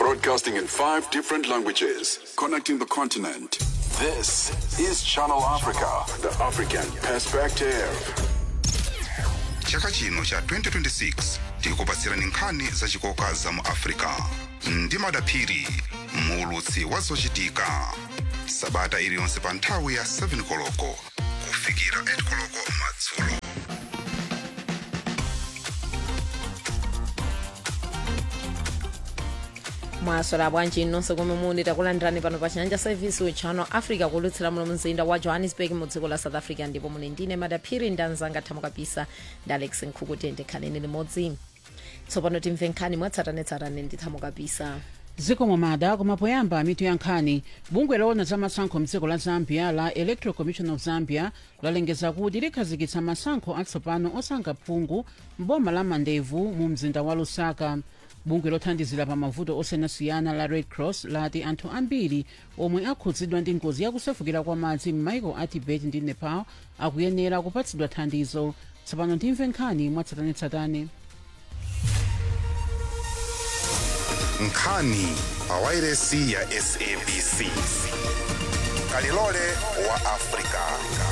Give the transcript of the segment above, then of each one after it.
Broadcasting in five different languages, connecting the continent. This is Channel Africa, the African perspective. chaka chino cha 2026 tikupatsirani nkhani zachikoka za mu africa ndi madaphiri muulutsi wa zochitika sabata iliyonse pa nthawi ya 7 koloko kufikira 8 koloko madzulo mwaswera bwanji nonse komwe muli takulandirani pano pa chanja service wa channel africa kulutsira muno mzinda wa johannesburg mu dziko la south africa ndipo muli ndine madaphiri ndanzanga thamo kabisa ndi alex nkhuku tende khalani limodzi tsopano timve nkhani mwatsatanetsatane ndi thamo kabisa dziko momada koma poyamba mitu ya nkhani bungwe loona za masankho mdziko la zambia la electoral commission of zambia lalengeza kuti likhazikitsa masankho atsopano osankha phungu mboma la mandevu mu mzinda wa lusaka bungwe lothandizira pa mavuto osiyanasiyana la red cross lati anthu ambiri omwe akhudzidwa ndi ngozi yakusefukira kwa madzi m'maiko a tibet ndi nepal akuyenera kupatsidwa thandizo tsopano timve nkhani mwatsatanetsatane nkhani pa wairesi ya sabc kalilole wa africa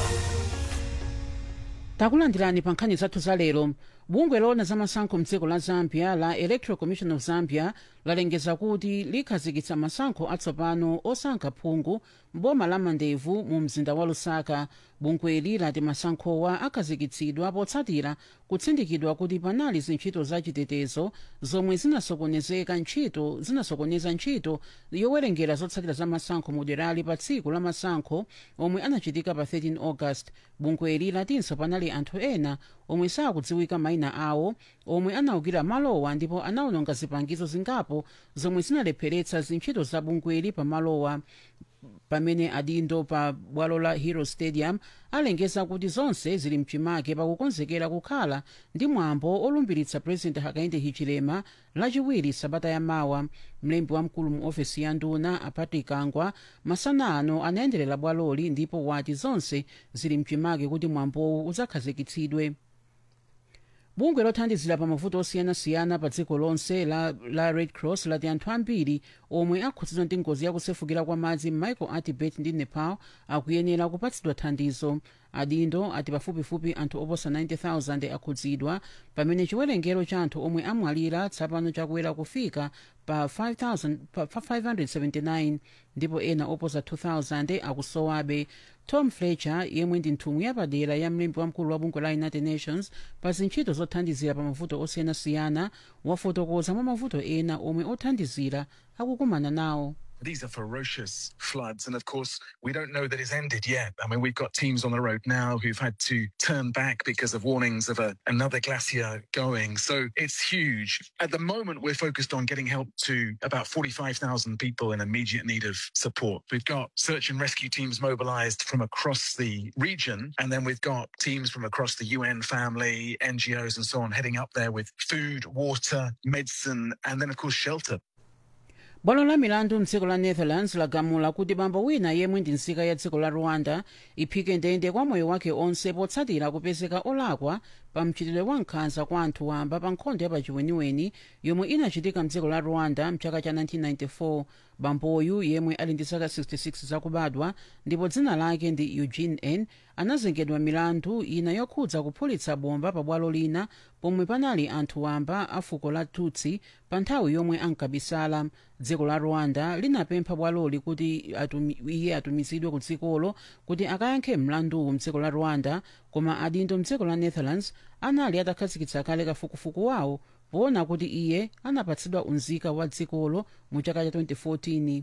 takulandirani pa nkhani zathu za lero bungwe loona za masankho mdziko la zambia la electoral commission of zambia lalengeza kuti likhazikitsa masankho atsopano osankha phungu mboma la mandevu mu mzinda wa lusaka bungweli lati masankhowa akhazikitsidwa potsatira kutsindikidwa kuti panali zintchito zachitetezo zomwe zinasokonezeka ntchito zinasokoneza ntchito yowerengera zotsatira za masankho mu derali pa tsiku la masankho omwe anachitika pa 13 august bungweli latinso panali anthu ena omwe sakudziwika mayina awo omwe anawukira malowa ndipo anawononga zipangizo zingapo zomwe zinalepheretsa zintchito za bungweli pa malowa pamene adindo pa bwalo la hero stadium alengeza kuti zonse zili mchimake pakukonzekera kukhala ndi mwambo olumbiritsa president hakainde hichilema lachiwiri sabata yamawa mlembi wamkulu mu ofesi ya nduna apatrick kangwa masana ano anayenderera bwaloli ndipo wati zonse zili mchimake kuti mwambowu udzakhazikitsidwe bungwe lothandizira pa mavuto osiyanasiyana pa dziko lonse la, la red cross lati anthu ambiri omwe akhudzidwa ndi ngozi yakusefukira kwa madzi m'maiko a tibet ndi nepal akuyenera kupatsidwa thandizo adindo ati pafupifupi anthu oposa 90,000 akhudzidwa pamene chiwerengero cha anthu omwe amwalira tsapano chakuwera kufika pa 5,000 pa 579 ndipo ena oposa 2,000 akusowabe tom fletcher yemwe ndi nthumwi yapadera ya mlembi wamkulu wa bungwe la united nations pa zintchito zothandizira pa mavuto osiyanasiyana wafotokoza mwa mavuto ena omwe othandizira akukumana nawo These are ferocious floods. And of course, we don't know that it's ended yet. I mean, we've got teams on the road now who've had to turn back because of warnings of a, another glacier going. So it's huge. At the moment, we're focused on getting help to about 45,000 people in immediate need of support. We've got search and rescue teams mobilized from across the region. And then we've got teams from across the UN family, NGOs, and so on heading up there with food, water, medicine, and then, of course, shelter. bwalo la milandu mdziko la netherlands lagamula kuti bambo wina yemwe ndi nzika ya dziko la rwanda iphike ndende kwa moyo wake onse potsatira kupezeka olakwa pa mchitidwe wa nkhanza kwa anthu wamba pa nkhondo ya pachiweniweni yomwe inachitika mdziko la rwanda mchaka cha 1994 bamboyu yemwe ali ndi zaka 66 zakubadwa ndipo dzina lake ndi eugene n anazengedwa milandu ina yokhudza kuphulitsa bomba pa bwalo lina pomwe panali anthu wamba a fuko la tutsi pa nthawi yomwe ankabisala dziko la rwanda linapempha bwaloli kuti atumi, iye atumizidwe ku dzikolo kuti akayankhe mlanduwu mdziko la rwanda koma adindo mdziko la netherlands anali atakhazikitsa kale kafukufuku wawo poona kuti iye anapatsidwa unzika wa dzikolo mu chaka cha 2014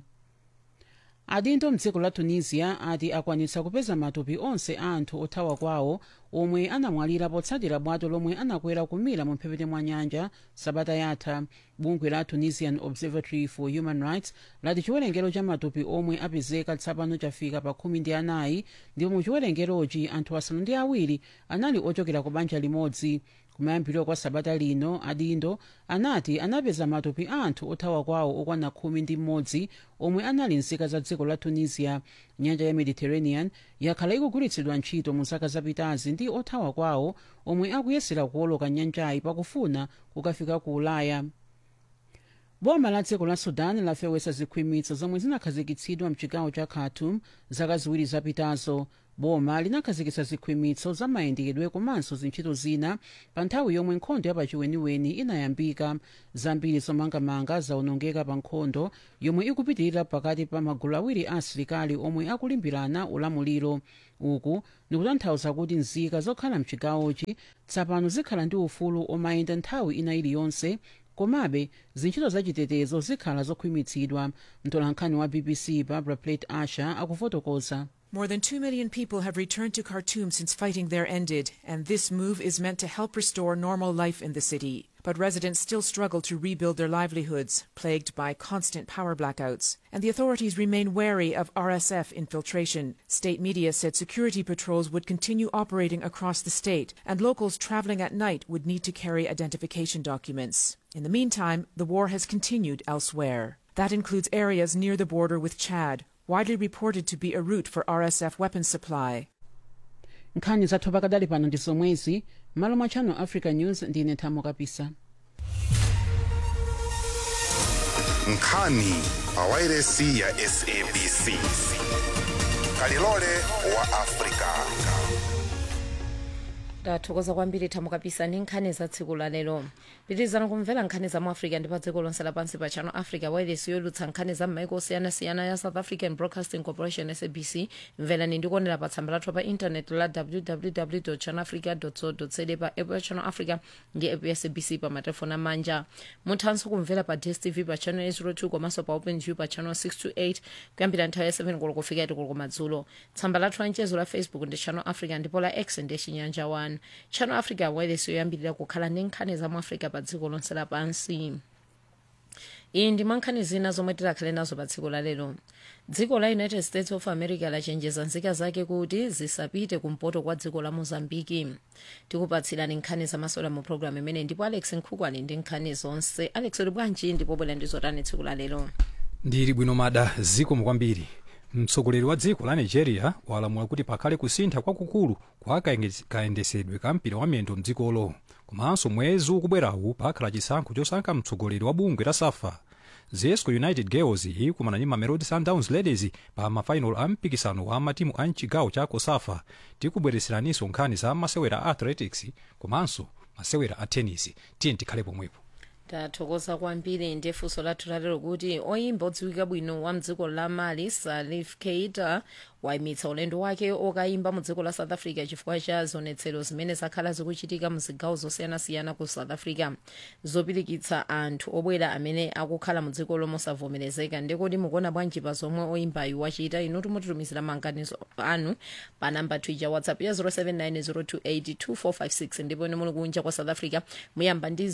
adindo mdziko la tunisia ati akwanitsa kupeza matupi onse a anthu othawa kwawo omwe anamwalira potsatira bwato lomwe anakwera kumira mu mphepete mwa nyanja sabata yatha bungwe la tunisian observatory for human rights lati chiwerengero cha matupi omwe apezeka tsapano chafika pa khumi ndi anayi ndipo mu chiwerengerochi anthu asanu ndi awiri anali ochokera ku banja limodzi kumayambiriro kwa sabata lino adindo anati anapeza matupi a anthu othawa kwawo okwana khumi ndi mmodzi omwe anali nzika za dziko la tunisia nyanja ya mediterranean yakhala ikugwiritsidwa ntchito mu zaka zapitazi ndi othawa kwawo omwe akuyesera kuwoloka nyanjayi pakufuna kukafika ku ulaya boma la dziko la sudan lafewetsa zikhwimitso zomwe zinakhazikitsidwa mchigawo cha khartoum zaka ziwiri zapitazo boma linakhazikitsa zikhwimitso za mayendedwe komanso zintchito zina pa nthawi yomwe nkhondo yapachiweniweni inayambika zambiri zomangamanga zaonongeka pa nkhondo yomwe ikupitirira pakati pa magulu awiri a asilikali omwe akulimbirana ulamuliro uku nikutanthauza kuti nzika zokhala mchigawochi tsapano zikhala ndi ufulu omayenda nthawi ina iliyonse komabe zintchito zachitetezo zikhala zokhwimitsidwa mtolankhani wa bbc barbara plate asher akufotokoza More than 2 million people have returned to Khartoum since fighting there ended, and this move is meant to help restore normal life in the city. But residents still struggle to rebuild their livelihoods, plagued by constant power blackouts. And the authorities remain wary of RSF infiltration. State media said security patrols would continue operating across the state, and locals traveling at night would need to carry identification documents. In the meantime, the war has continued elsewhere. That includes areas near the border with Chad, widely reported to be a route for RSF weapons supply. nkhani zathu pakadali pano ndi zomwezi malo mwa channel africa news ndine thamo kapisa nkhani pawairesi ya sabc kalilole wa afrika tathokoza kwambiri thamo kapisa ndi nkhani za tsiku la lero pitirizani kumvera nkhani za mu africa ndi pa dziko lonse lapansi pa channel africa wireless yolutsa nkhani za m'maiko osiyanasiyana ya south african broadcasting corporation sabc mverani ndi kuonera pa tsamba lathu pa intaneti la www channel africa co za pa app ya channel africa ndi app ya sabc pa matelefoni amanja muthanso kumvera pa dstv pa channel 02 komanso pa openview pa channel 628 kuyambira nthawi ya 7 koloko kufika 8 koloko madzulo tsamba lathu la mchezo la facebook ndi channel africa ndipo la x ndi chinyanja 1 channel africa wireless yoyambirira kukhala ndi nkhani za mu africa pa dziko lonse lapansi iyi ndi mankhani zina zomwe tidakhale nazo pa dziko lalero dziko la united states of america lachenjeza nzika zake kuti zisapite kumpoto kwa dziko la mozambiki tikupatsirani nkhani zamasola mu programu imene ndipo alex nkhuku ali ndi nkhani zonse alex uli bwanji ndipo bwera ndi zotani tsiku lalero ndili bwino mada zikomo kwambiri mtsogoleri wa dziko la nigeria walamula kuti pakhale kusintha kwakukulu kwa kaenge- kayendesedwe ka mpira wa miyendo mdzikolo komanso mwezi ukubwerawu pakhala chisankho chosankha mtsogoleri wa bungwe la safa zesco united girls ikumana ndi mamelodi sundowns ladies pa mafainal a mpikisano wa matimu a mchigawo cha kosafa tikubwereseraninso nkhani za masewera a athletics komanso masewera a tennis tiye tikhale pomwepo tathokoza kwambiri ndi funso lathu lalero kuti oyimba odziwika bwino wa mdziko la mali salif keita wayimitsa ulendo wake okayimba mu dziko la south africa chifukwa cha zionetsero zimene zakhala zikuchitika mu zigawo zosiyanasiyana ku south africa zopirikitsa anthu obwera amene akukhala mu dziko lomosavomerezeka ndikuti mukuona bwanji pa zomwe oyimbayu wachita inu timutitumizira maganizo anu pa namba twitter whatsapp ya 0790282456 ndipo ine muli kunja kwa south africa muyamba ndi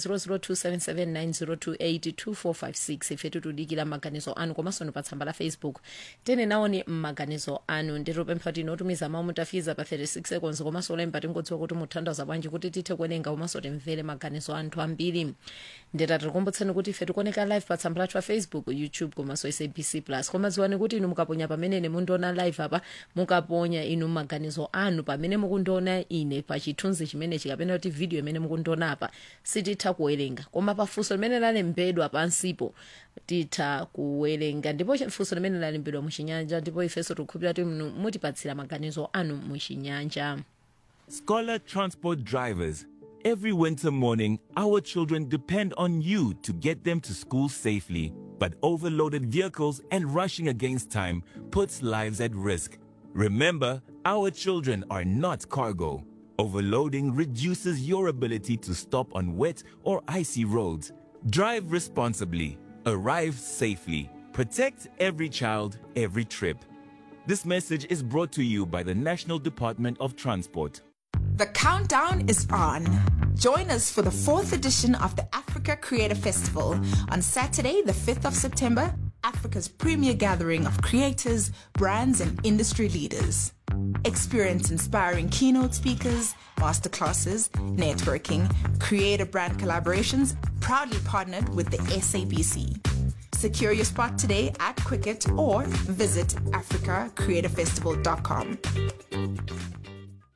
0027790282456 ife tikudikira maganizo anu komanso ni pa tsamba la facebook tene nawoni mmaganizo anu nditopempha tino otumiza mawu mutafiza pa 36 seconds komanso olemba tingodziwa kuti muthandaza bwanji kuti tithe kuwerenga komanso timvere maganizo anthu ambiri nditatikumbusani kuti ife tikuoneka live pa tsamba lathu pa facebook youtube komanso sabc plus koma dziwani kuti inu mukaponya pamenene mundiona live apa mukaponya inu maganizo anu pamene mukundiona ine pa chithunzi chimene chikapena kuti video imene mukundiona apa sititha kuwerenga koma pafunso limene lalembedwa pansipo titha kuwerenga ndipo funso limene lalembedwa muchinyanja ndipo ifenso tikukhulupirira kuti mnu- mutipatsira maganizo anu muchinyanja Scholar Transport drivers, every winter morning, our children depend on you to get them to school safely. But overloaded vehicles and rushing against time puts lives at risk. Remember, our children are not cargo. Overloading reduces your ability to stop on wet or icy roads. Drive responsibly, arrive safely, protect every child, every trip. This message is brought to you by the National Department of Transport. The countdown is on. Join us for the fourth edition of the Africa Creator Festival on Saturday, the 5th of September, Africa's premier gathering of creators, brands, and industry leaders. Experience inspiring keynote speakers, masterclasses, networking, creator brand collaborations, proudly partnered with the SABC. Secure your spot today at Quicket or visit africacreatorfestival.com.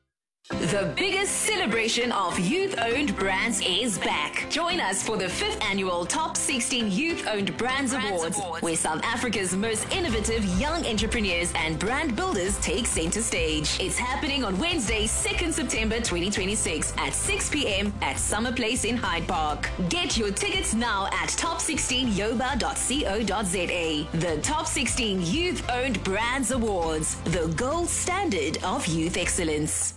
The biggest celebration of youth owned brands is back. Join us for the fifth annual Top 16 Youth Owned Brands, Awards, where South Africa's most innovative young entrepreneurs and brand builders take center stage. It's happening on Wednesday, 2nd September 2026 at 6 p.m. at Summer Place in Hyde Park. Get your tickets now at top16yoba.co.za. The Top 16 Youth Owned Brands Awards, the gold standard of youth excellence.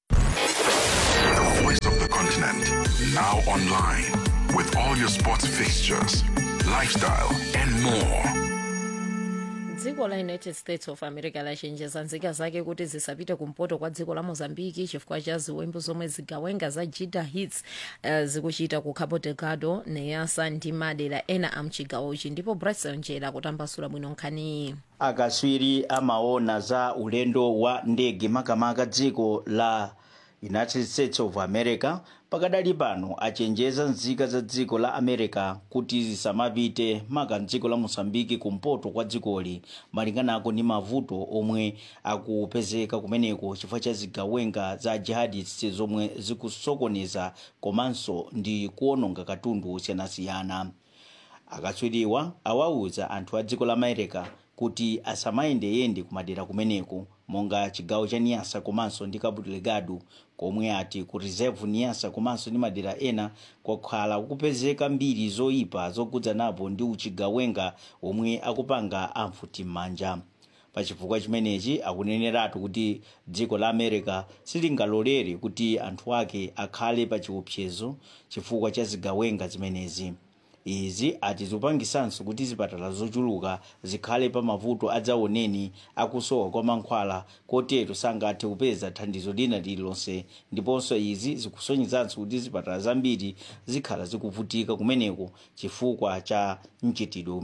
The voice of the continent, now online, with all your sports fixtures, lifestyle, and more. dziko la united states of america lachenjeza nzika zake kuti zisapite kumpoto kwa dziko la mozambiki chifukwa cha ziwembu zomwe zigawenga za jida hits uh, zikuchita ku cabo delgado neyasa ndi madera ena a mchigawochi ndipo bryson njera kutambasula bwino nkhaniyi akaswiri amaona za ulendo wa ndege makamaka dziko la united states of america pakadali pano achenjeza nzika za dziko la america kuti zisamapite maka mdziko la mosambiki kumpoto kwa dzikoli malinganako ndi mavuto omwe akupezeka kumeneko chifukwa cha zigawenga za jihadists zomwe zikusokoneza komanso ndi kuononga katundu osiyanasiyana akatswiriwa awauza anthu a dziko la america kuti asamayendeyende kumadera kumeneko monga chigawo cha niasa komanso ndi cabo delgado komwe ati ku reserve niasa komanso ndi madera ena kwakhala kupezeka mbiri zoyipa zokudzanapo ndi uchigawenga omwe akupanga amfutim'manja pachifukwa chimenechi akuneneratu kuti dziko la america silingalolere kuti anthu ake akhale pa chiopsezo chifukwa cha zigawenga zimenezi izi ati zikupangisanso kuti zipatala zochuluka zikhale pa mavuto adzaoneni akusowa kwa mankhwala kotero sangathe kupeza thandizo lina lililonse ndiponso izi zikusonyezanso kuti zipatala zambiri zikhala zikuvutika kumeneko chifukwa cha mchitidwe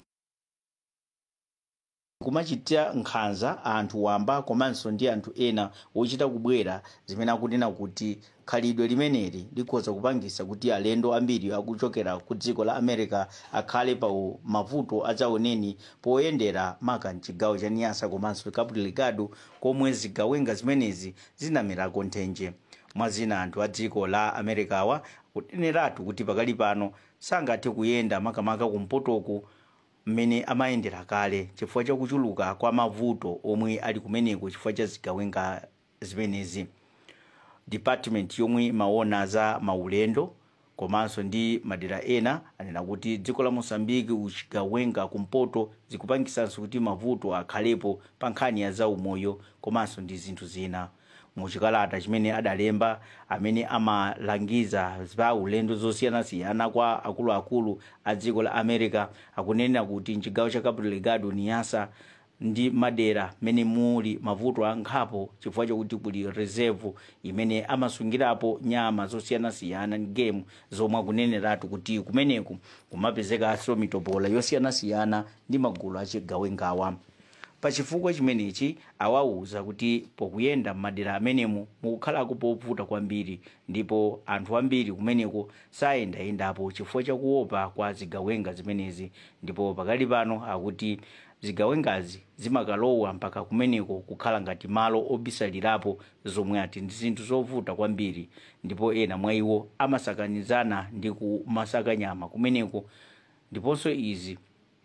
kumachitira nkhanza anthu wamba komanso ndi anthu ena wochita kubwera zimene akunena kuti khalidwe limeneli likhoza kupangisa kuti alendo ambiri akuchokera ku dziko la america akhale pa mavuto adzaoneni poyendera maka mchigawo cha niasa komanso cabo delgado komwe zigawenga zimenezi zinamerako nthenje mwazina anthu a dziko la americawa kuneneratu kuti pakali pano sangathe kuyenda makamaka kumpotoku mmene amayendera kale chifukwa chakuchuluka kwa mavuto omwe ali kumeneko chifukwa cha zigawenga zimenezi department yomwe imaona za maulendo komanso ndi madera ena anena kuti dziko la mosambiki uchigawenga kumpoto zikupangisanso kuti mavuto akhalepo pa nkhani ya zaumoyo komanso ndi zinthu zina muchikalata chimene adalemba amene amalangiza za ulendo zosiyanasiyana kwa akuluakulu a dziko la america akunena kuti mchigawo cha cabo delgado niasa ndi madera mene muli mavuto ankhapo chifukwa chakuti kuli reserve imene amasungirapo nyama zosiyanasiyana ndi game zomwe akuneneratu kuti kumeneku kumapezekanso mitopola yosiyanasiyana ndi magulu achigawengawa pachifukwa chimenechi awauza kuti pokuyenda m'madera amenemo mukukhalako povuta kwambiri ndipo anthu ambiri kumeneko sayendayendapo chifukwa chakuopa kwa zigawenga zimenezi ndipo pakali pano akuti zigawengazi zimakalowa mpaka kumeneko kukhala ngati malo obisalirapo zomwe ati ndi zinthu zovuta kwambiri ndipo ena mwa iwo amasakanizana ndi kumasaka nyama kumeneko ndiponso izi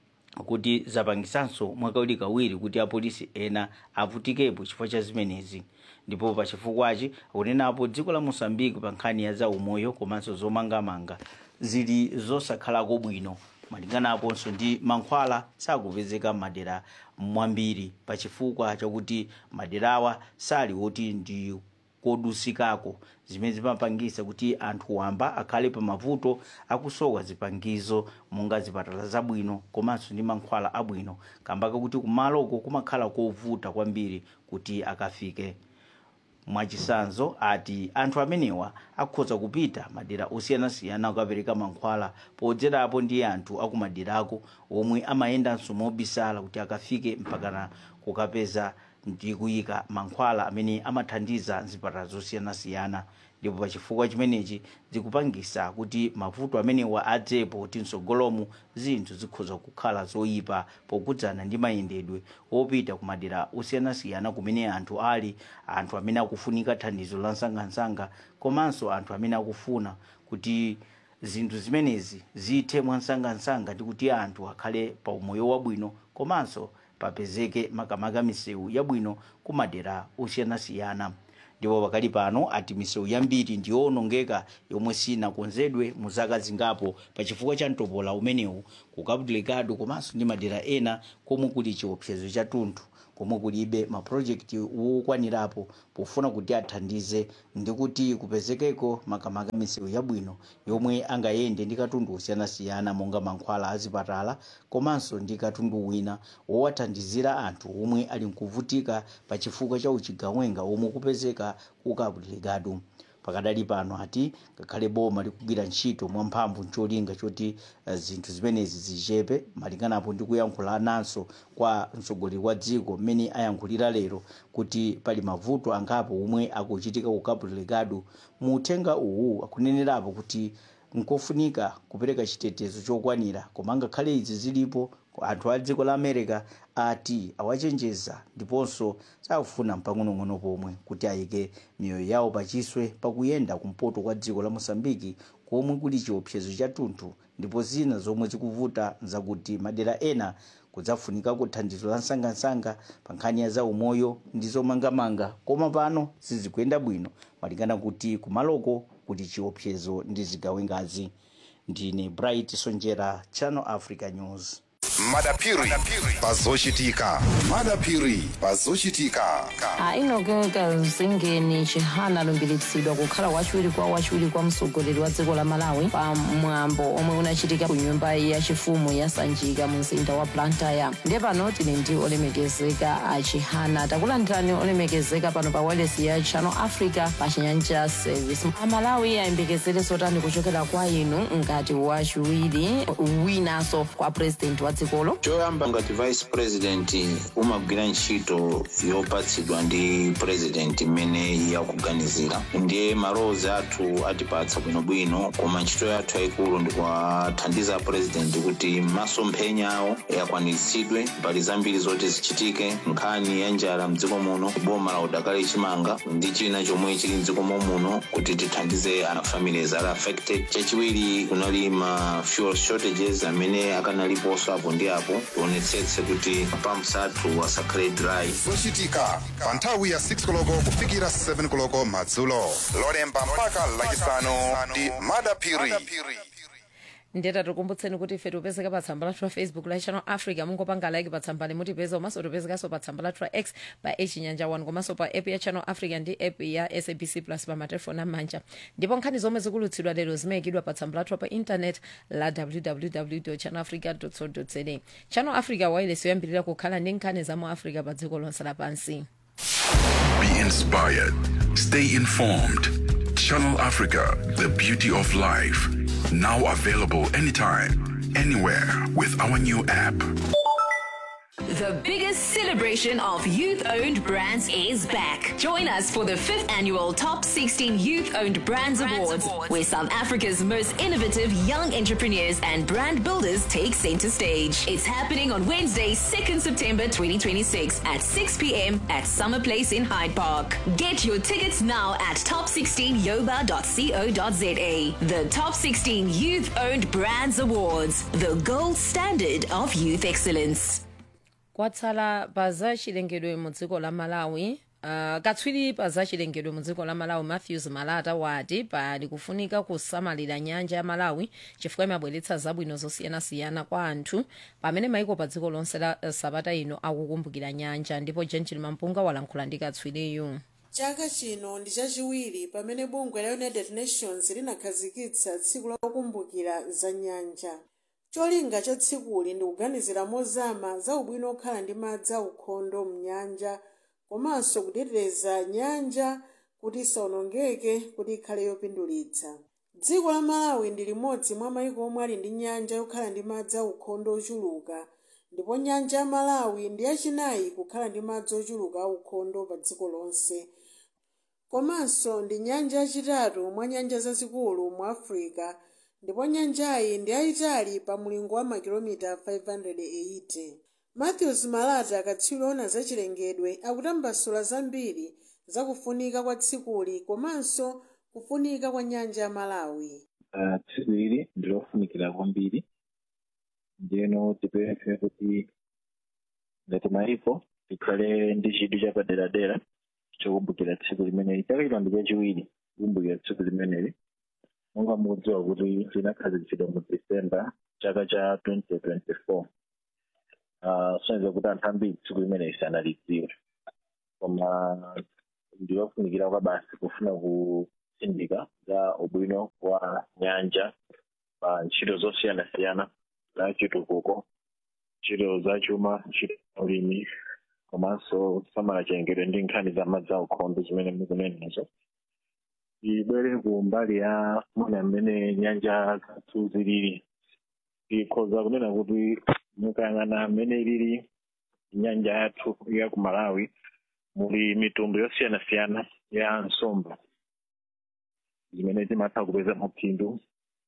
kuti zapangisanso mwakawirikawiri kuti apolisi ena avutikepo chifukwa cha zimenezi ndipo pachifukwachi akunenapo dziko la mosambiki pa nkhani ya zaumoyo komanso zomangamanga zili zosakhalako bwino malinganaponso ndi mankhwala sakupezeka m'madera mwambiri pachifukwa chakuti maderawa sali oti ndi kodusikako zimene zimapangisa kuti anthu wamba akhale pa mavuto akusowa zipangizo monga zipatala zabwino komanso ndi mankhwala abwino kambaka kuti kumaloko kumakhala kovuta kwambiri kuti akafike mwachisanzo ati anthu amenewa akhoza kupita madera osiyanasiyana kukapereka mankhwala podzerapo ndi anthu akumaderako omwe amayendanso mobisala kuti akafike mpakana kukapeza ndi kuyika mankhwala amene amathandiza mzipatala zosiyanasiyana ndipo pachifukwa chimenechi zikupangisa kuti mavuto amenewa adzepo kuti msogolomu zinthu zikhoza kukhala zoyipa pokudzana ndi mayendedwe opita ku madera osiyanasiyana kumene anthu ali anthu amene akufunika thandizo la msangamsanga komanso anthu amene akufuna kuti zinthu zimenezi zithe mwansangamsanga ndi kuti anthu akhale pa umoyo wabwino komanso papezeke makamaka misewu yabwino ku madera osiyanasiyana ndipo pakali pano ati misewu yambiri ndiyowonongeka yomwe sinakonzedwe mu zaka zingapo pachifukwa cha mtopola umenewu ku cabo delgado komanso ndi madera ena komwe kuli chiopsezo cha tunthu komwe kulibe mapulojekiti wokwanirapo pofuna kuti athandize ndi kuti kupezekeko makamaka misewu yabwino yomwe angayende ndi katundu osiyanasiyana monga mankhwala azipatala komanso ndi katundu wina wowathandizira anthu omwe ali nkuvutika pa chifukwa cha uchigawenga omwe kupezeka ku cabo delgado pakadali pano ati ngakhale boma likugwira ntchito mwamphamvu ncholinga choti uh, zinthu zimenezi zichepe malinganapo ndi kuyankhula nanso kwa mtsogoleri wa dziko mmene ayankhulira lero kuti pali mavuto angapo omwe akuchitika ku cabo delgado mu uthenga uwu akunenerapo kuti nkofunika kupereka chitetezo chokwanira koma ngakhale izi zilipo anthu a dziko la america ati awachenjeza ndiponso sakufuna mpang'onong'ono pomwe kuti ayike miyoyo yawo pachiswe pakuyenda kumpoto kwa dziko la mosambiki komwe kuli chiopsezo cha tunthu ndipo zina zomwe zikuvuta zakuti madera ena kudzafunika kuthandizo la msangamsanga pa nkhani ya zaumoyo ndi zomangamanga koma pano sizikuyenda bwino malingana kuti kumaloko kuti chiopsezo ndi zigawengazi ndine bright sonjera channel africa news madapiri pazochitika madapiri pazochitika ainogeka zingeni chihana alumbiritsidwa kukhala wachiwiri kwa wachiwiri kwa mtsogoleri wa dziko la malawi pa mwambo omwe unachitika ku nyumba yachifumu ya sanjika mu mzinda wa blantyre ndiye pano tili ndi olemekezeka a chihana takulandirani olemekezeka pano pa wireless ya channel africa pa chinyanja service amalawi ayembekezere zotani kuchokera kwa inu ngati wachiwiri winanso kwa president wa dzikolo choyamba ngati vice president umagwira ntchito yopatsidwa ndi president imene yakuganizira ndiye malowozi athu atipatsa bwinobwino koma ntchito yathu yayikulu ndikuwathandiza president kuti masomphenya awo akwaniritsidwe mbali zambiri zoti zichitike nkhani ya njala mdziko muno boma la udakali chimanga ndi china chomwe chili mdziko muno kuti tithandize ana families ali affected chachiwiri kunali ma fuel shortages amene akanaliponso apo ndi apo tionetsetse kuti pumps athu asakhale dry zochitika pa nthawi ya 6 koloko kufikira 7 koloko madzulo lolemba mpaka lachisanu ndi madapiri ndeta tikumbutseni kuti ife tipezeka pa tsamba lathu la facebook la channel africa mungopanga like pa tsamba limutipeza komanso tipezekanso pa tsamba lathu la x pa echinyanja 1 komanso pa app ya channel africa ndi app ya sabc plus pa matelefoni amanja ndipo nkhani zomwe zikulutsidwa lero zimayikidwa pa tsamba lathu pa internet la www channel africa co za channel africa wireless yoyambirira kukhala ndi nkhani za mu africa pa dziko lonse lapansi Be inspired. Stay informed. Channel Africa, the beauty of life. Now available anytime, anywhere with our new app. The biggest celebration of youth owned brands is back. Join us for the fifth annual Top 16 Youth Owned Brands, Awards, where South Africa's most innovative young entrepreneurs and brand builders take center stage. It's happening on Wednesday, 2nd September 2026 at 6 p.m. at Summer Place in Hyde Park. Get your tickets now at top16yoba.co.za. The Top 16 Youth Owned Brands Awards, the gold standard of youth excellence. kwatsala pa za chilengedwe mu dziko la malawi uh, katswiri pa za chilengedwe mu dziko la malawi matthews malata wati pali kufunika kusamalira nyanja ya malawi chifukwa imabweretsa zabwino zosiyanasiyana kwa anthu pamene maiko pa dziko lonse la uh, sabata ino akukumbukira nyanja ndipo gentil mampunga walankhula ndi katswiriyu chaka chino ndi chachiwiri pamene bungwe la united nations linakhazikitsa tsiku la kukumbukira za nyanja cholinga cha tsikuli ndi kuganizira mozama za ubwino okhala ndi madzi aukhondo mnyanja komanso kuteteza nyanja kuti isawonongeke kuti ikhale yopindulitsa dziko la malawi ndi limodzi mwa mayiko omwe ali ndi nyanja yokhala ndi madzi aukhondo ochuluka ndipo nyanja ya malawi ndi yachinayi kukhala ndi madzi ochuluka aukhondo pa dziko lonse komanso ndi nyanja yachitatu mwa nyanja zazikulu mu africa ndipo nyanjayi ndi yayitali pa mulingo wa makilomita 580 matthews malata katswiri ona zachilengedwe akutambasula zambiri zakufunika kwa tsikuli komanso kufunika kwa nyanja ya malawi uh, tsiku ili ndilofunikira kwambiri ndiyeno tipemphe kuti ngati mayiko tikhale ndi chidwi chapaderadera chokumbukira tsiku limeneli chaka chino ndi chachiwiri kukumbukira tsiku limeneli monga mukudziwa kuti linakhazikitsidwa mu december chaka cha 2024 uh, soneza kuti anthu ambiri tsiku limeneli sanalidziwe koma ndilofunikira kwa basi kufuna kusindika za ubwino wa nyanja pa ntchito zosiyanasiyana za chitukuko ntchito za chuma ntchito za ulimi komanso kusamala chilengedwe ndi nkhani za madzi aukhondo zimene mukunenazo ibwere ku mbali ya mwina mmene nyanja zathu zilili ikhoza kunena kuti mukayang'ana mmene ilili nyanja yathu ya ku malawi muli mitundu yosiyanasiyana ya nsomba zimene timatha kupeza maphindu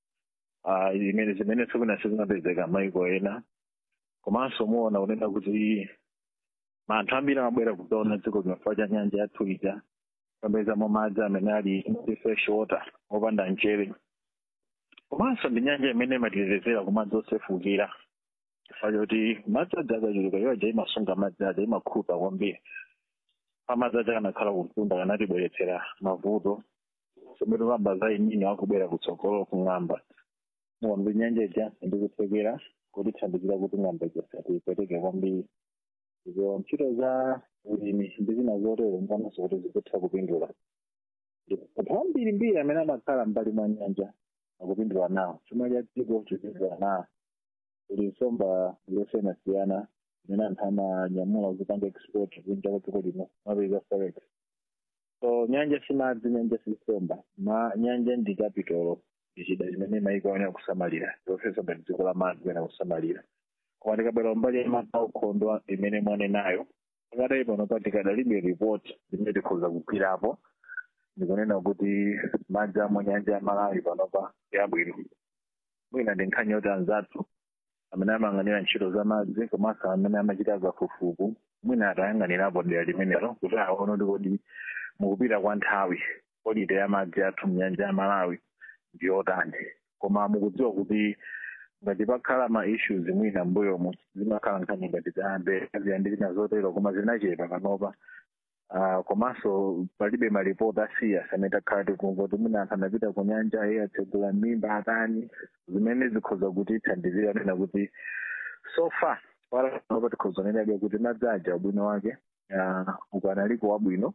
uh, zimene zimene sikuna sizimapezeka maiko ena komanso muona kunena kuti anthu ambiri amabwera kuzaona dziko linofika cha nyanja yathu ija kapezamo madzi amene ali ndi fresh water opanda mchere komanso ndi nyanja imene imatetezera ku madzi osefukira chifukwa choti madzi aja akachuluka iwo aja imasunga madzi aja imakhuta kwambiri pamadzi aja kanakhala kumtunda kanatibweretsera mavuto somero kamba za inini akubwera kutsogolo kung'amba muona kuti nyanja ija ndikutsekera kutithandizira kuti ng'amba ija satipweteke kwambiri izo ntchito za ulimi ndi zina zotero mpanonso kuti zikutha kupindula anthu ambiri mbiri amene amakhala mbali mwa nyanja akupindula nawo chuma cha dziko chipindula nawo kuli nsomba zosiyanasiyana zimene anthu amanyamula kuzipanga export kunja kwa dziko lino mapeza forex so nyanja simadzi nyanja sisomba ma nyanja ndi kapitolo ndichida chimene maiko aonera kusamalira zofesa ngati dziko la madzi kuena kusamalira koma tikabwera mbali ya madzi aukhondo imene mwanenayo pakadali pano pa tikadalibe report zimene tikhoza kugwirapo ndikunena kuti madzi amwe nyanja ya malawi panopa yabwino mwina ndi nkhani yoti anzathu amene amayang'anira ntchito za madzi komanso amene amachita zafufuku mwina atayang'anirapo dera limenelo kuti aone kuti kodi mukupita kwa nthawi polite ya madzi athu mnyanja ya malawi ndi yotani koma mukudziwa kuti ngati pakhala ma issues mwina mbuyomu zimakhala nkhani ngati za ziyandikira zotero koma zinachepa panopa uh, komanso palibe maripoti asiyas amene takhala tikumva kuti mwina anthu anapita ku nyanja iye atsegula mimba atani zimene zikhoza kuti thandizira nena kuti so far panopa tikhoza nenabe kuti madzi aja ubwino wake uh, ukanaliko wabwino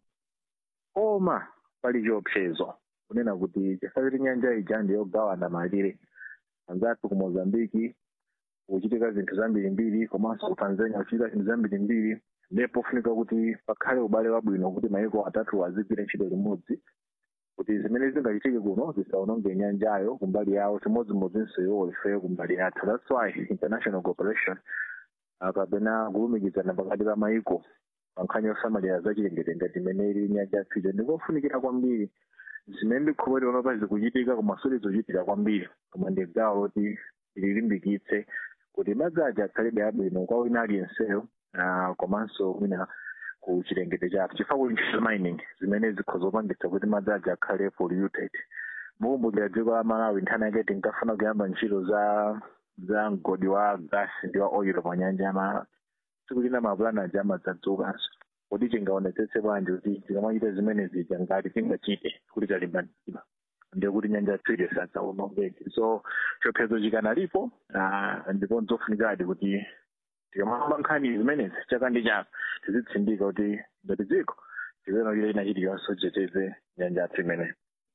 koma pali chiopsezo kunena kuti chifukwa kuti nyanja ija ndiyogawana malire anzathu ku mozambiki kuchitika zinthu zambirimbiri komanso ku tanzania kuchitika zinthu zambirimbiri ndipo funika kuti pakhale ubale wabwino kuti maiko atatu azigwira ntchito limodzi kuti zimene zingachitike kuno zisaononge nyanjayo kumbali yawo chimodzimodzinso iwo ifeyo kumbali yathu that's why international cooperation kapena kulumikizana pakati pa maiko pa nkhani yosamalira zachilengedwe ngati imene ili nyanja yathuyo ndikofunikira kwambiri zimene ndikhulupirira panopa zikuchitika koma sizizochitika kwambiri koma ndi gawo loti lilimbikitse kuti madzi aja akhalibe abwino kwa wina aliyenseyo komanso mwina ku chilengedwe chathu chifukwa kuli ntchito mining zimene zikhoza kupangitsa kuti madzi aja akhale polluted mukumbukira dziko la malawi nthani yake tinkafuna kuyamba ntchito za za mgodi wa gas ndi wa oil pa nyanja ya malawi tsiku lina mapulani aja amadzadzukanso kuti tingaonetsetse bwanji kuti tikamachita zimene zija ngati tingachite kuti talimbanizidwa ndiye kuti nyanja yathu sadzaonongeke so chiopsezo chikanalipo ndipo nzofunikadi kuti tikamamba nkhani zimenezi chaka ndi chaka tizitsindika kuti ngati dziko tikuona kuti ina chiliyonse titeteze nyanja yathu imeneyi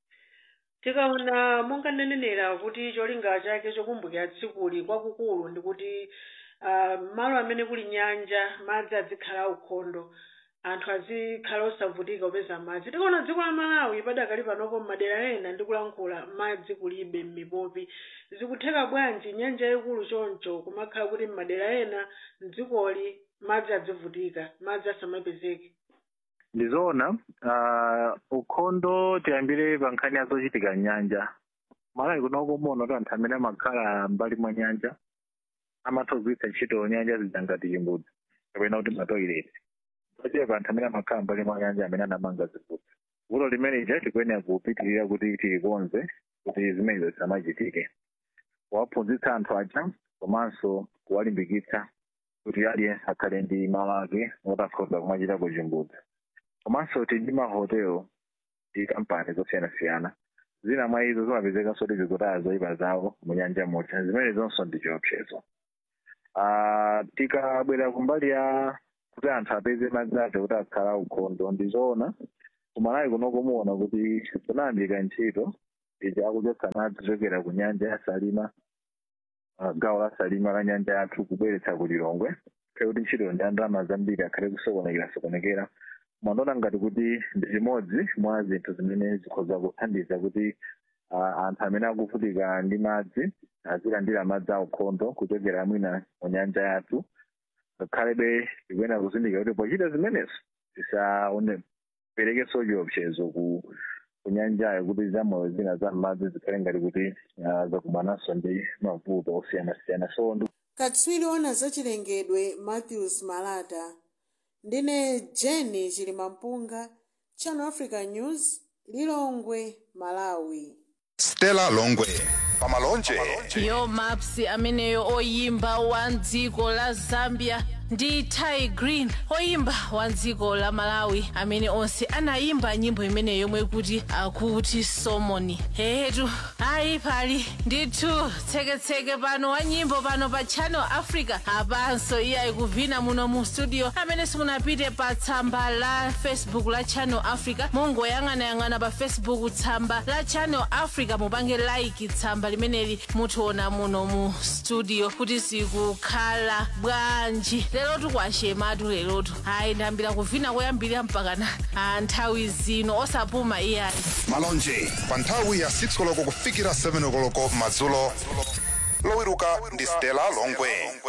tikaona monga ndinenera kuti cholinga chake chokumbukira tsikuli kwakukulu ndi kuti uh, malo amene kuli nyanja madzi adzikhala aukhondo anthu azikhala osavutika kupeza madzi tikuona dziko la malawi padakali panopo m'madera ena ndikulankhula madzi kulibe m'mipopi zikutheka bwanji nyanja yayikulu choncho kumakhala kuti m'madera ena mdzikoli madzi adzivutika madzi asamapezeke ndizoona uh, ukhondo tiyambire pa nkhani ya zochitika mnyanja malawi kunoko muno kuti anthu amene amakhala mbali mwa nyanja amatha kugwiritsa ntchito nyanja zija ngati chimbudzi kapena kuti matoileti pachepa anthu amene amakhala mbali mwa nyanja amene anamanga zimbudzi vuto limeneli tikuyenera kupitirira kuti tilikonze kuti zimenezo zisamachitike kuwaphunzitsa anthu aja komanso kuwalimbikitsa kuti aliyense akhale ndi malo ake otakhoza kumachitako chimbudzi komanso tili ndi mahotelo ndi kampani zosiyanasiyana zina mwa izo zimapezekanso kuti zikutaya zoyipa zawo mu nyanja muja zimene zonso ndi chiopsezo Ah, tikabwera kumbali ya kuti anthu apeze madzi ake kuti akhala ukhondo ndizoona kumalawi kunoko muona kuti kunayambika ntchito ija akuchotsa madzi kuchokera ku nyanja ya salima ah, gawo la salima la nyanja yathu kubweretsa ku lilongwe kale kuti ntchito ndi ndalama zambiri akhale kusokonekera sokonekera mwandiona ngati kuti ndi chimodzi mwa zinthu zimene zikhoza kuthandiza kuti ah, anthu amene akuvutika ndi madzi azilandira madzi aukhondo kuchokera mwina mu nyanja yathu ngakhalebe tikuyenera kuzindikira kuti pochita zimenezo tisaperekenso chiopsezo ku ku nyanjayo kuti zamoyo zina za m'madzi zikhale ngati kuti ah, zakumananso ndi mavuto osiyanasiyana so ndi katswiri ona zachilengedwe matthews malata ndine jeni chilimampunga channel africa news lilongwe malawi stella longwe pamalonje yo maps ameneyo oyimba wa dziko la zambia ndi ty green oyimba wa dziko la malawi amene onse anayimba nyimbo imeneyo yomwe kuti akuti somoni hehetu ayi pali ndithu tseketseke pano wa nyimbo pano pa channel africa apanso iye ayikuvina muno mu studio amene simunapite pa tsamba la facebook la channel africa mungoyang'anayang'ana pa facebook tsamba la channel africa mupange like tsamba limeneli mutiona muno mu studio kuti zikukhala bwanji lerotu kwashematu lerotu ayi ndambira kuvina koyambirira mpakana ah, nthawi zino osapuma iyayi malonje pa nthawi ya 6 koloko kufikira 7 koloko madzulo lowiruka ndi stella longwe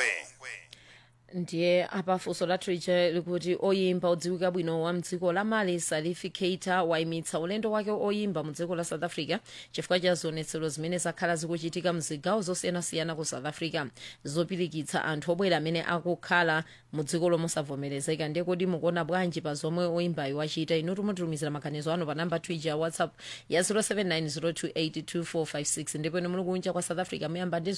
ndiye apafunso lathu lija likuti oyimba odziwika bwino wa mdziko la mali salifi keita wayimitsa ulendo wake oyimba mu dziko la south africa chifukwa cha zionetsero zimene zakhala zikuchitika mzigawo zosiyanasiyana ku south africa zopirikitsa anthu obwera amene akukhala mu dziko lomosavomerezeka ndiye kuti mukuona bwanji pa zomwe oyimbayo wachita inu tumutumizira maganizo anu pa namba twija ya whatsapp ya 0790282456 ndipo inu muli kunja kwa south africa muyamba ndi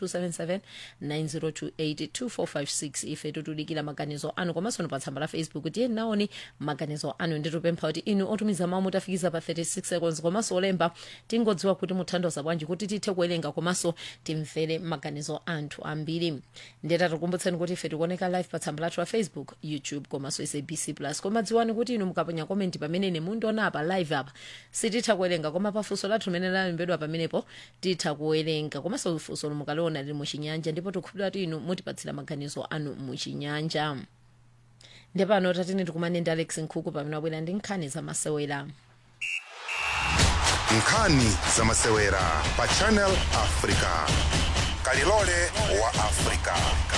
0027790282456 ife tutudikira maganizo anu komanso pa tsamba la facebook tiye naoni maganizo anu nditupempha kuti inu otumiza mawu mutafikiza pa 36 seconds komanso olemba tingodziwa kuti muthandoza bwanji kuti tithe kuwerenga komanso timvere maganizo anthu ambiri ndeta tikumbutseni kuti ife tikuoneka live pa tsamba lathu la facebook youtube komanso sabc plus koma dziwani kuti inu mukaponya komenti pamene mundiona apa live apa sititha kuwerenga koma pafunso lathu limene lalembedwa pamenepo titha kuwerenga komanso funso mukaliona lili muchinyanja ndipo tikukhulupirira kuti inu mutipatsira maganizo anu muchinyanja ndepano tatini tikumane ndi alex nkhuku pamene wabwera ndi nkhani zamasewera nkhani zamasewera pa channel africa kalilole wa africa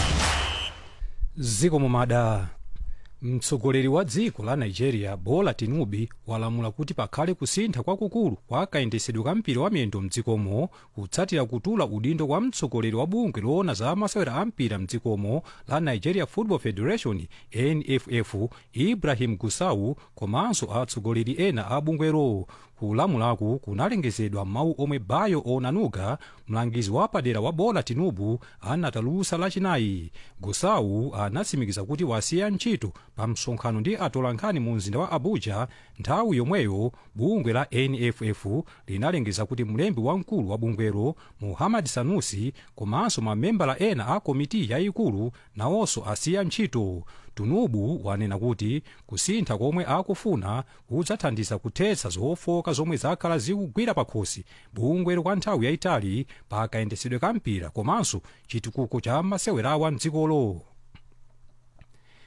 ziko mumada mtsogoleri wa dziko la nigeria bola tinubu walamula kuti pakhale kusintha kwakukulu kwa kayendesedwe ka mpira wa miyendo mdzikomo kutsatira kutula udindo kwa mtsogoleri wa bungwe loona za masewera a mpira mdzikomo la nigeria football federation nff ibrahim gusau komanso atsogoleri ena a bungwero kulamulaku kunalengezedwa m'mawu omwe bayo onanuga mlangizi wapadera wa bola tinubu anatalusa lachinayi gusau anatsimikiza kuti wasiya ntchito pa msonkhano ndi atolankhani mu mzinda wa abuja nthawi yomweyo bungwe la nff linalengeza kuti mlembi wamkulu wa bungwero muhammad sanusi komanso mamembala ena a komiti yayikulu nawonso asiya ntchito tinubu wanena kuti kusintha komwe akufuna kudzathandiza kuthetsa zofoka zomwe zakhala zikugwira pakhosi bungwero kwa nthawi yayitali pa kayendesedwe ka mpira komanso chitukuko cha masewerawa mdzikolo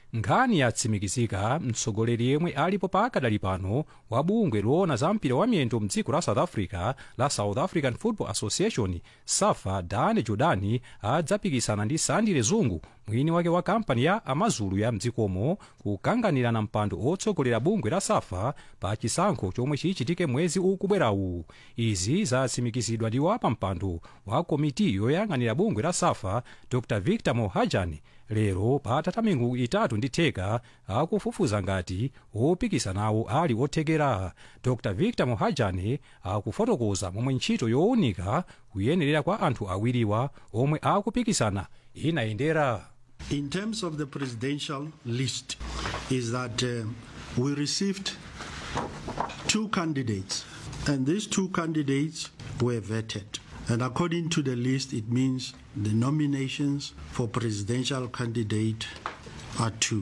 nkhani yatsimikizika mtsogoleri yemwe alipo pakadali pano wa bungwe loona za mpira wa miyendo mdziko la south africa la south african football association safa dane jordani adzapikisana ndi sandile zungu mwini wake wa kampani ya amazulu ya mdzikomo kukanganirana mpando otsogolera bungwe la safa pa chisankho chomwe chichitike mwezi ukubwerawu izi zatsimikizidwa ndi wapa mpando wa komiti yoyang'anira bungwe la safa dr victor mohajan lero patatha miyezi itatu ndi theka akufufuza ngati opikisanawo ali othekera dr victor mohajan akufotokoza momwe ntchito yowunika kuyenerera kwa anthu awiriwa omwe akupikisana inayendera In terms of the presidential list, is that uh, we received two candidates, and these two candidates were vetted. And according to the list, it means the nominations for presidential candidate are two.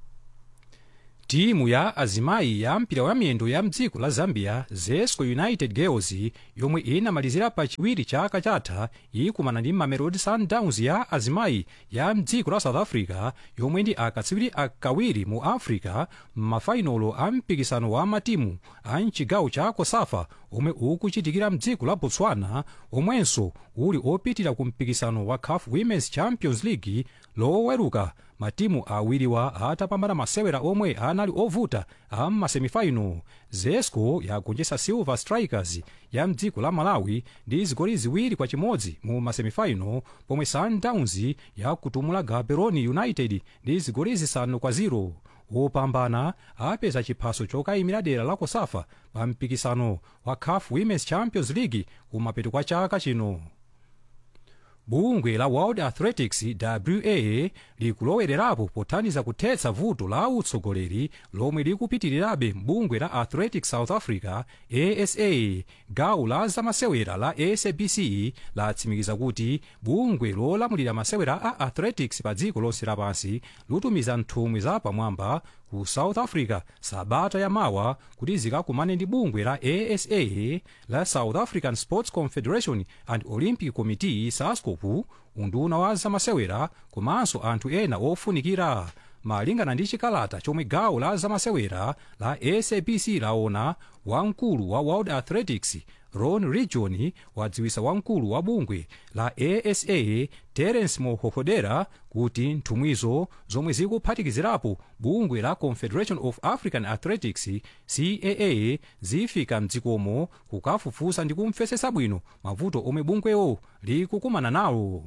timu ya azimayi ya mpira wa miyendo ya mdziko la zambia zesco united girls yomwe inamalizira pa chiwiri chaka chatha ikumana ndi mamelodi sundowns ya azimayi ya mdziko la south africa yomwe ndi akatswiri akawiri mu africa m'mafainolo a mpikisano wa matimu a mchigawo cha kosafa omwe ukuchitikira mdziko la botswana omwenso uli opitira ku mpikisano wa caf women's champions league loweruka matimu awiriwa atapambana masewera omwe anali ovuta a m'masemifaino zesco yagonjetsa silver strikers ya mdziko la malawi ndi zigoli ziwiri kwa chimodzi mu masemifaino pomwe sundowns yakutumula gaborone united ndi zigoli zisanu kwa 0 wopambana apeza chiphaso chokayimira dera la kosafa pa mpikisano wa caf women's champions league kumapeto kwa chaka chino bungwe la world athletics wa likulowererapo pothandiza kuthetsa vuto la utsogoleri lomwe likupitirirabe mbungwe la athletics south africa asa gawo la zamasewera la sabc latsimikiza kuti bungwe lolamulira masewera a athletics pa dziko lonse lapansi lutumiza nthumwi za pamwamba ku south africa sabata yamawa kuti zikakumane ndi bungwe la asa la south african sports confederation and olympic committee sascopu unduna wa zamasewera komanso anthu ena ofunikira malingana ndi chikalata chomwe gawo la zamasewera la sabc laona wamkulu wa world athletics ron region wadziwisa wamkulu wa bungwe la asa terence mohohodera kuti nthumwizo zomwe zikuphatikizirapo bungwe la confederation of african athletics caa zifika mdzikomo kukafufuza ndi kumvetsetsa bwino mavuto omwe bungwewo likukumana nawo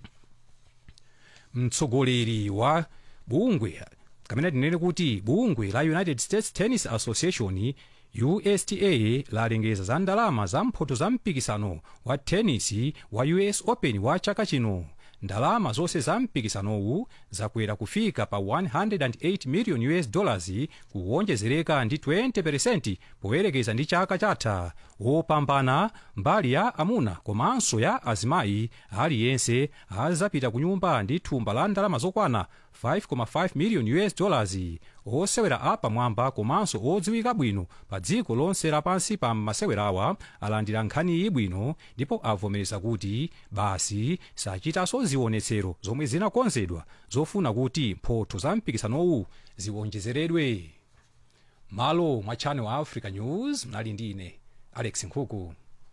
mtsogoleri wa bungwe kamene tinene kuti bungwe la united states tennis association usta lalengeza za ndalama za mphoto za mpikisano wa tenisi wa us open wa chaka chino ndalama zonse za mpikisanowu zakwera kufika pa 108 million us dollars kuwonjezereka ndi 20% poyerekeza ndi chaka chatha wopambana mbali ya amuna komanso ya azimayi aliyense azapita ku nyumba ndi thumba la ndalama zokwana 5.5 million us dollars osewera apamwamba komanso odziwika bwino pa dziko lonse lapansi pa masewerawa alandira nkhaniyi bwino ndipo avomereza kuti basi sachitanso zionetsero zomwe zinakonzedwa zofuna kuti mphotho za mpikisanowu ziwonjezeredwe malo mwa channel africa news mnali ndi ine alex nkhuku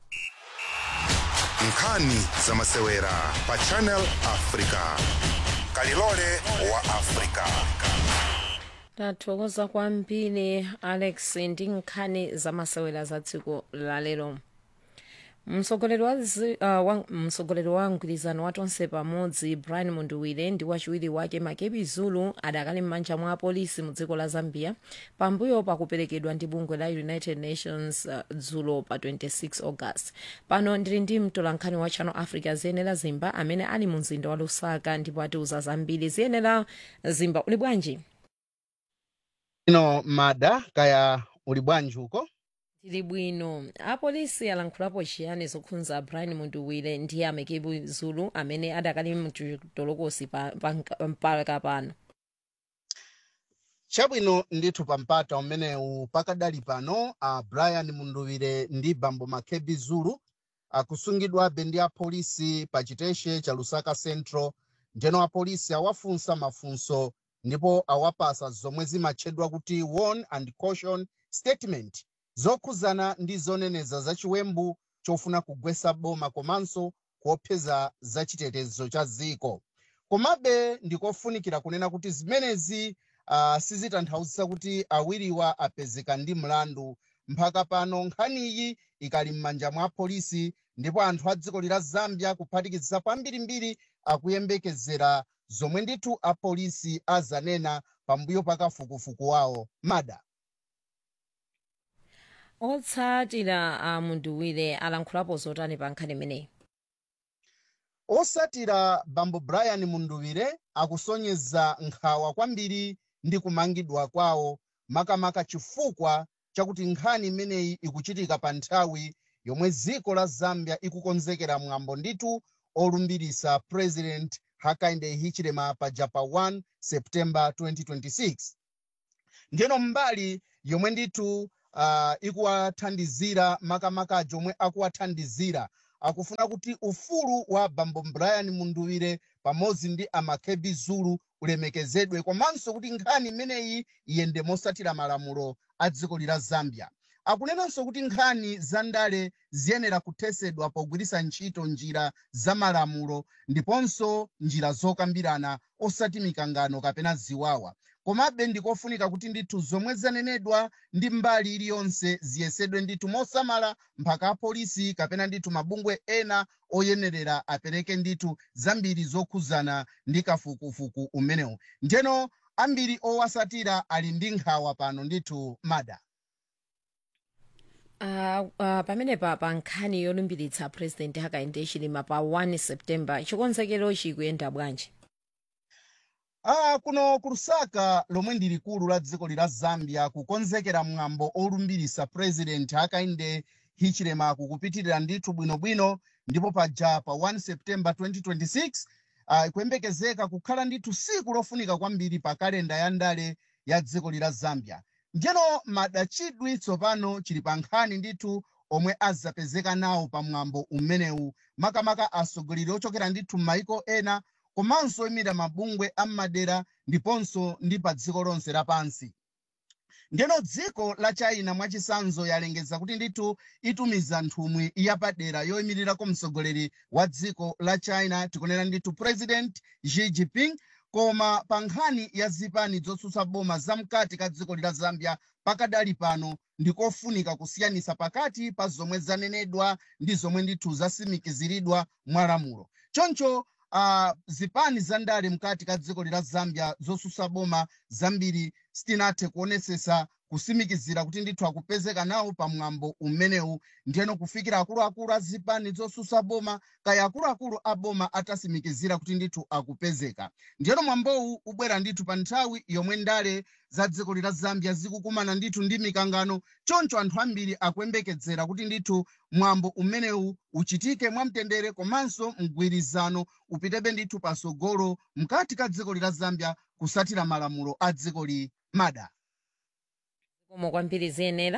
nkhani za masewera pa channel africa kalilole wa africa tathokoza kwambiri alex ndi nkhani zamasewera za tsiku lalero mtsogoleri wa, zi- uh, wa, mtsogoleri wa mgwirizano wa tonse pamodzi brian munduwire ndi wachiwiri wake makebi zulu adakali m'manja mwa apolisi mu dziko la zambia pambuyo pakuperekedwa ndi bungwe la united nations uh, dzulo pa 26 august pano ndili ndi mtolankhani wa channel africa ziyenera zimba amene ali mu mzinda wa lusaka ndipo atiuza zambiri ziyenera zimba uli bwanji ino mada kaya uli bwanji uko tili bwino apolisi alankhulapo chiyani zokhudza brian munduwire ndi amekebu zulu amene adakali mchitolokosi mpaka pano chabwino ndithu pampata umenewu pakadali pano a brian munduwire ndi bambo makebi zulu akusungidwabe ndi apolisi pa chiteshe cha lusaka central ndeno apolisi awafunsa mafunso ndipo awapasa zomwe zimatchedwa kuti warn and caution statement zokhuzana ndi zoneneza za chiwembu chofuna kugwetsa boma komanso kuopseza za chitetezo cha dziko komabe ndikofunikira kunena kuti zimenezi uh, sizitanthauzisa kuti awiriwa apezeka ndi mlandu mpaka pano nkhaniyi ikali m'manja mwa polisi ndipo anthu a dziko lila zambia kuphatikiza kwambirimbiri akuyembekezera zomwe ndithu apolisi azanena pambuyo pa kafukufuku wawo mada otsatira a munduwire alankhulapo zotani pa nkhani imeneyi osatira bambo brian munduwire akusonyeza nkhawa kwambiri ndi kumangidwa kwawo makamaka chifukwa chakuti nkhani imeneyi ikuchitika pa nthawi yomwe dziko la zambia ikukonzekera mwambo ndithu olumbirisa president hakainde hichilema paja pa 1 septemba 2026 ndiyeno mbali yomwe ndithu uh, ikuwathandizira makamaka jomwe akuwathandizira akufuna kuti ufulu wa bambo brian munduwire pamodzi ndi amakebi zulu ulemekezedwe komanso kuti nkhani imeneyi iyende mosatira malamulo a dziko lila zambia akunenanso kuti nkhani za ndale ziyenera kuthesedwa pogwiritsa ntchito njira za malamulo ndiponso njira zokambirana osati mikangano kapena ziwawa komabe ndikofunika kuti ndithu zomwe zanenedwa ndi mbali iliyonse ziyesedwe ndithu mosamala mpaka apolisi kapena ndithu mabungwe ena oyenerera apereke ndithu zambiri zokhuzana ndi kafukufuku umenewu njeno ambiri owasatira ali ndi nkhawa pano ndithu mada Uh, uh, pamenepa pa nkhani yolumbiritsa president hakainde hichilema pa 1 septemba chikonzekero chikuyenda bwanji Ah, kuno ku lusaka lomwe ndi likulu la dziko lila zambia kukonzekera mwambo olumbirisa president hakainde hichilema kukupitirira ndithu bwinobwino ndipo paja pa 1 septemba 2026 uh, ikuyembekezeka kukhala ndithu siku lofunika kwambiri pa kalenda ya ndale ya dziko lila zambia njeno madachidwi tsopano chili pa nkhani ndithu omwe azapezeka nawo pa mwambo umenewu makamaka atsogoleri ochokera ndithu m'mayiko ena komanso oyimira mabungwe ammadera ndiponso ndi pa dziko lonse lapansi ndeno dziko la china mwachisanzo yalengeza kuti ndithu itumiza nthumwi yapadera yoyimirirako mtsogoleri wa dziko la china tikunena ndithu president xi jinping koma pa nkhani ya zipani zotsutsa boma zamkati ka dziko lila zambia pakadali pano ndikofunika kusiyanisa pakati pa zomwe zanenedwa ndi zomwe ndithu zasimikiziridwa mwa lamulo choncho uh, zipani za ndale mkati ka dziko lila zambia zotsutsa boma zambiri sitinathe kuonesesa kusimikizira kuti ndithu akupezeka nawo pa mwambo umenewu ndiyeno kufikira akuluakulu a zipani zotsutsa boma kaya akuluakulu a boma atasimikizira kuti ndithu akupezeka ndiyeno mwambowu ubwera ndithu pa nthawi yomwe ndale za dziko lila zambia zikukumana ndithu ndi mikangano choncho anthu ambiri akuyembekezera kuti ndithu mwambo umenewu uchitike mwamtendere komanso mgwirizano upitebe ndithu pasogolo mkati ka dziko lila zambia kusatira malamulo a dziko li mada zikomo kwambiri ziyenera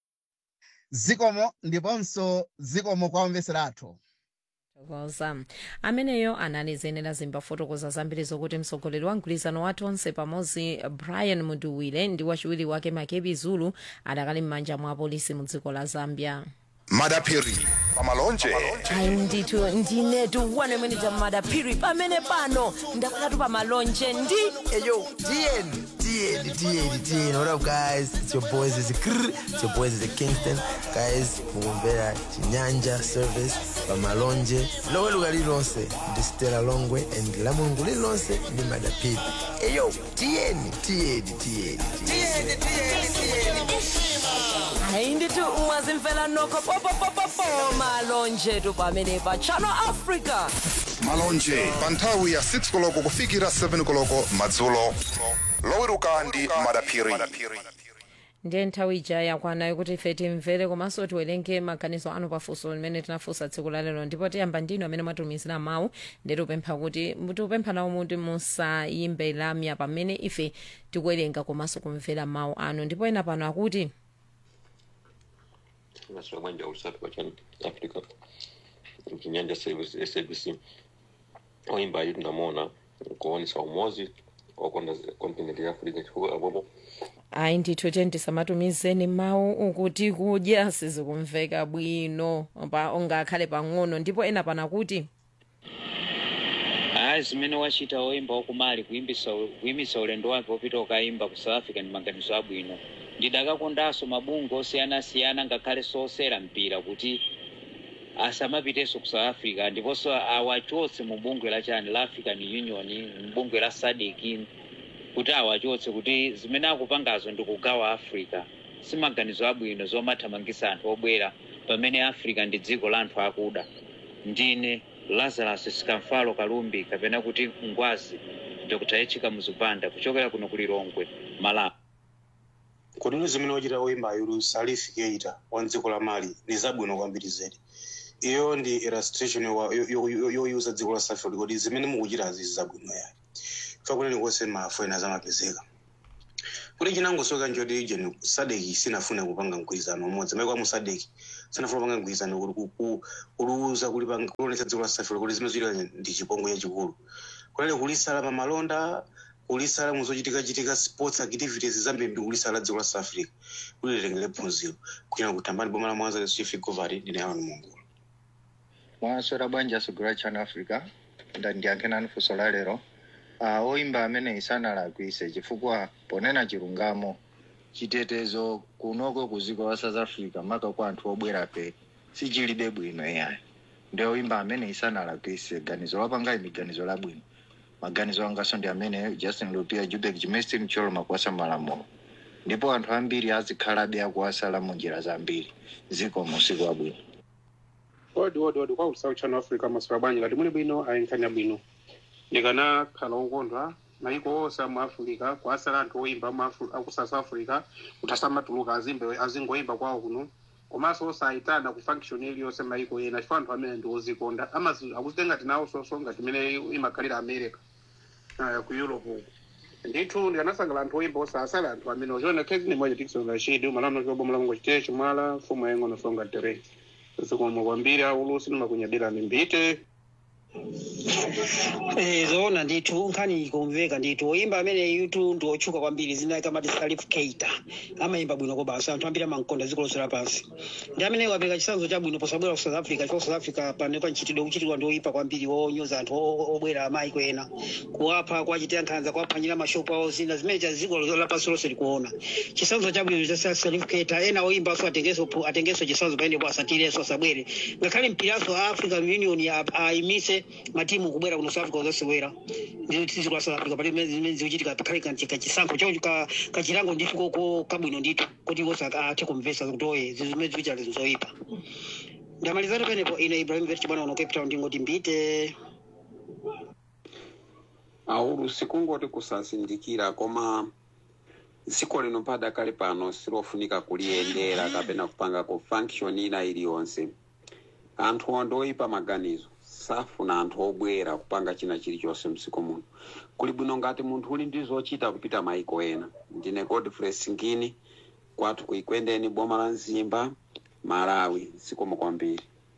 zikomo ndiponso zikomo kwa omvesera athu tokoza ameneyo anali ziyenera zimbafotokoza zambiri zokuti mtsogoleri wa mgwirizano wathu onse pamodzi brian munduwire ndi wachiwiri wake makebi zulu adakali m'manja mwa apolisi mu dziko la zambia madapiri pamalonje ayi ndithu ndinetu wanemwenita madapiri pamene pano ndakakatu pamalonje ndi eyo tn tn tn tn what up guys it's your boys is Krr. it's your boys is kingston guys mukumvera chinyanja service pamalonje loweluka lililonse ndi stela longwe and la mulungu lililonse ndi madapiri eyo tn tn tn ayi ndithu mwazimvela nokho popopopopo malonjetu pamene pa channel africa malonje pa nthawi ya 6 koloko kufikira 7 koloko madzulo loweruka ndi madapiri ndiye nthawi ija yakwanayo kuti ife timvere komanso tiwerenge maganizo anu pafunso limene tinafunsa tsiku la lero ndipo tiyamba ndinu amene mwatumizira mawu ndi tipempha kuti tikupempha nawo muti musayimbe lamya pamene ife tikuwerenga komanso kumvera mawu anu ndipo ena pano akuti Nasema mwanja usafi kwa chani Afrika Kinyanja Service SABC Waimbaji tunamwona kuonesa umozi okonda kontinenti ya africa chifukwa apopo ayi ndithu tiyeni tisamatumizeni mawu ukuti kudya sizikumveka bwino pa ungakhale pang'ono ndipo ena pana kuti hayi zimene wachita woimba wakumali kuimbisa kuyimisa ulendo wake wopita ukayimba ku south africa ndi maganizo abwino ndidakakondanso mabungwe osiyanasiyana ngakhale sosera mpira kuti asamapitenso ku south africa ndiponso awachotse mu bungwe la chani la african union mbungwe la sadc kuti awachotse kuti zimene akupangazo ndi kugawa africa si maganizo abwino zomathamangisa anthu obwera pamene africa ndi dziko la anthu akuda ndine lazarus sikamfalo kalumbi kapena kuti ngwazi dr echika muzupanda kuchokera kuno ku lilongwe malawi kotero zimene wachita woimba ayulu salif keita wa dziko la mali ni zabwino kwambiri zedi iyo ndi illustration yowa- yo- yo- yo- yoyuza dziko la south africa kuti zimene mukuchitazi zabwino yayi fa kuneni konse mafoena zamapezeka kuti chinangosoka njoti ijeni sadeki sinafune kupanga mgwirizano umodzi maiko amu sadeki sanafuna kupanga mgwirizano kuti ku- ku- kuluza kulipanga- kulonetsa dziko la south africa kuti zimene zochitika ndi chipongwe chachikulu kunali kulisala pamalonda kulisala muzochitika-chitika sports activities zambiri kulisala dziko la south africa kuti litengere phunziro kuchina kutambani boma la mwanza chief governor ndine alan mungu mwaswera bwanji asogolera channel africa ndandiyankhe nanu funso la lero uh, oimba amene isanalakwise chifukwa ponena chilungamo chitetezo kunoko ku dziko la south africa maka kwa anthu obwera pe sichilibe bwino iyayi ndi oimba amene isanalakwise ganizo lapanga imi ganizo labwino maganizo angaso ndi amene justin lupia jubek jimestin mcholo makwasa malamulo ndipo anthu ambiri azikhalabe akuwasala mu njira zambiri ziko musiku abwino odi odi odi kwa usawu channel africa maswera bwanji ngati muli bwino ayenkhanya bwino ndikanakhala okondwa maiko onse amu africa kwasala anthu oimba mu Afri- aku south africa kuti asamatuluka azimbe azingoimba kwawo kuno komanso osayitana ku function iliyonse maiko ena chifukwa anthu amene ndi ozikonda amazi akuzitenga tinawo sonso ngati imene imakhalira america uh, ku europe uku ndithu ndikanasangala anthu oimba osasala anthu amene ochiona khezi ni moja tikisonga chidi umalano chobo mulango chitee chimwala mfumu yaying'ono songa tere zikomwe kwambiri aulusi nimakunyadira mimbite Eh, zoona ndithu nkhani ikumveka ndithu oyimba amene yutu ndi otchuka kwambiri zina kamati salif keita amayimba bwino kobasa anthu ambiri amankonda dziko lonse lapansi ndi amene wapereka chitsanzo chabwino posabwera ku south africa chifukwa south africa paneka mchitidwe kuchitidwa ndi oyipa kwambiri onyoza anthu o- obwera amaiko ena kuwapha kuwachitira nkhanza kuwaphwanyira mashopu awo zina zimene cha dziko lapansi lonse likuona chitsanzo chabwino cha salif keita ena oyimbanso atengenso pu- atengenso chitsanzo paenepo asatirenso asabwere ngakhale mpiraso a african union a- ayimise matimu kubwera kuno south africa uzasewera dziko la south africa pali zimene zikuchitika pakhale kanti kachisankho chawo ka- kachilango ndithu koko kabwino ndithu kuti wonse athe kumvetsa kuti oye zimene zikuchita zoyipa ndamalizatu penepo ine ibrahim vet chibwana uno cape town ndingoti mbite aulu sikungoti kusazindikira koma dziko lino padakale pano silofunika kuliyendera kapena kupanga ku function ina iliyonse anthu onde oyipa maganizo safuna anthu obwera kupanga china chilichonse mdziko muno kuli bwino ngati munthu uli ndi zochita kupita maiko ena ndine godfrey singini kwathu kuikwendeni boma la mzimba malawi zikomo kwambiri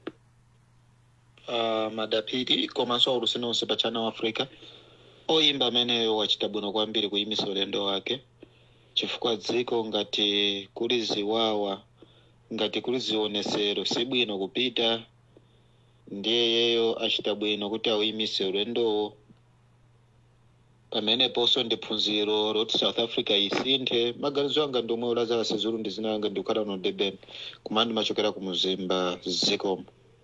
uh, madapiri komanso aulusi onse pa channel africa oyimba ameneyo wachita bwino kwambiri kuyimisa ulendo wake chifukwa dziko ngati kuli ziwawa ngati kuli zionesero si bwino kupita ndiye yeyo achita bwino kuti auyimise ulendowo pameneponso ndi phunziro loti south africa isinthe maganizo anga ndiomwe lazarus zulu ndi zina anga ndikukhala uno durban kumandi machokera ku muzimba zikomo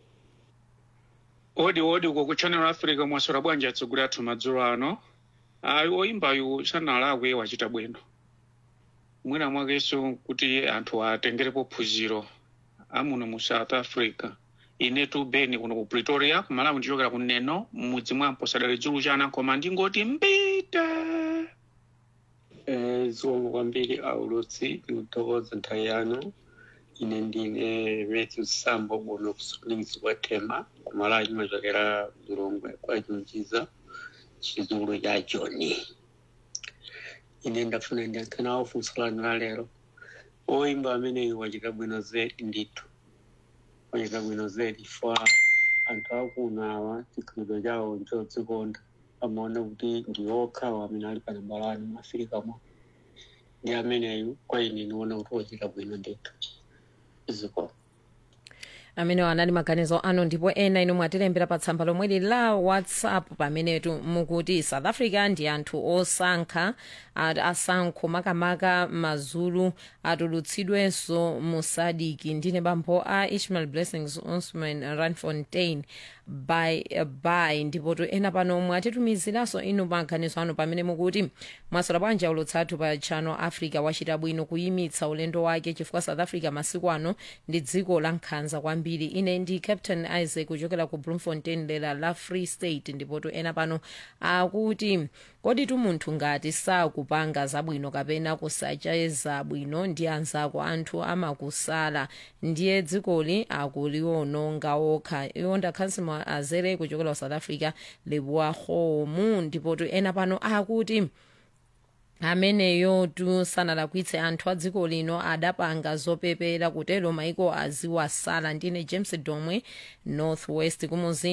odi odi uko ku channel africa mwaswera bwanji atsogolera athu madzulo ano ayi oyimbayu sanalakwe wachita bwino mwina mwakenso kuti anthu atengerepo phunziro amuno mu south africa inetu beni kuno ku pretoria kumalawi ndichokera kuneno mmudzi mwampo sadali dzulu chana koma ndingoti mbita Eh, zikomo kwambiri aulutsi ndikuthokoza nthawi yanu ine ndine matthew sambo buno kusolingisi kwa tema kumalawi ndimachokera mlongwe kwa chunjiza chizulu cha joni ine ndafuna ndiyankhe nawo funso lanu la lero oyimba ameneyo wachita bwino zedi ndithu wachita bwino zedi fa anthu akuno awa chikhalidwe chawo nchodzikonda amaona kuti ndi okhawo amene ali pa nambala wani mu afirikamo ndi ameneyu kwa ine niona kuti ochita bwino ndithu ziko amene anali maganizo anu ndipo ena inu mwatilembera pa tsamba lomweli la whatsapp pamenetu mukuti south africa ndi anthu osankha at- asankho makamaka mazulu atulutsidwenso mu sadiki ndine bambo a ishmael blessings osman ranfontein by by ndipotu ena pano mwatitumiziranso inu maganizo anu pamene mukuti mwasola bwanji ulutsathu pa channel africa wachita bwino kuyimitsa ulendo wake chifukwa south africa masiku ano ndi dziko la nkhanza kwambiri ine ndi captain isaac kuchokera ku bloemfontein dera la free state ndipotu ena pano akuti kodi tu munthu ngati sakupanga zabwino kapena kusacheza bwino ndi anzako anthu amakusala ndiye dzikoli akuliwononga okha iwo ndakhansimo azere kuchokera ku south africa lebuwa homu ndipotu ena pano akuti ameneyo tu sanalakwitse anthu a dziko lino adapanga zopepera kutero maiko aziwasala ndine james domwe northwest kumuzi